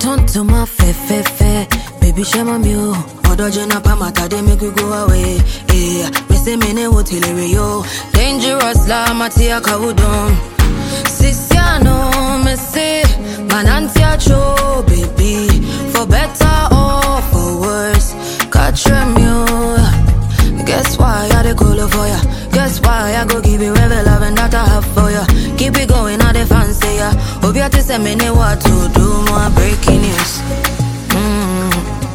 turn to my fe fe fe. Baby, share my meal. Odo jena pa mata they make we go away. Yeah, me say me ne wo tilere yo. Dangerous la matia kawudon. Sisiano me say man auntie a cho baby for better or for worse. Catch you. Guess why I dey call for ya? Guess why I go give you every love and that I have for ya? Keep it going, I dey fancy ya. Hope you to send me know what to do. More breaking news. Mm,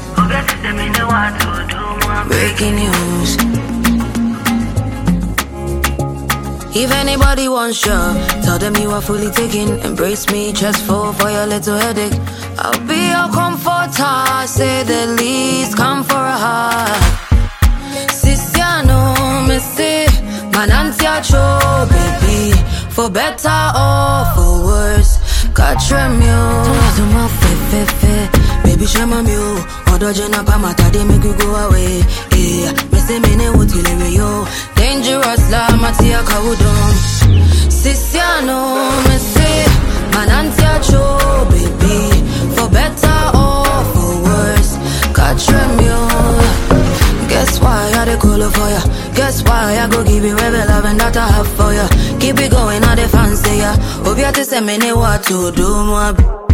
breaking news. If anybody wants you, tell them you are fully taken. Embrace me, chest full for your little headache. I'll be your comforter, say the least. Come for a hug. Sisiano, me say, man, auntie a cho, baby. For better or for worse, catch me. To my fe fe fe, baby, share my meal. Odo jena pa mata they make you go away. Yeah, me say me ne wo tilere yo. Dangerous la matia kawudon. Sisiano, me say, man, auntie a cho, baby. For better or for worse, catch me. Guess why I dey call for ya? Guess why I go give you every love and that I have for ya? Keep it going, I dey fancy ya. Hope you to send me know what to do, more.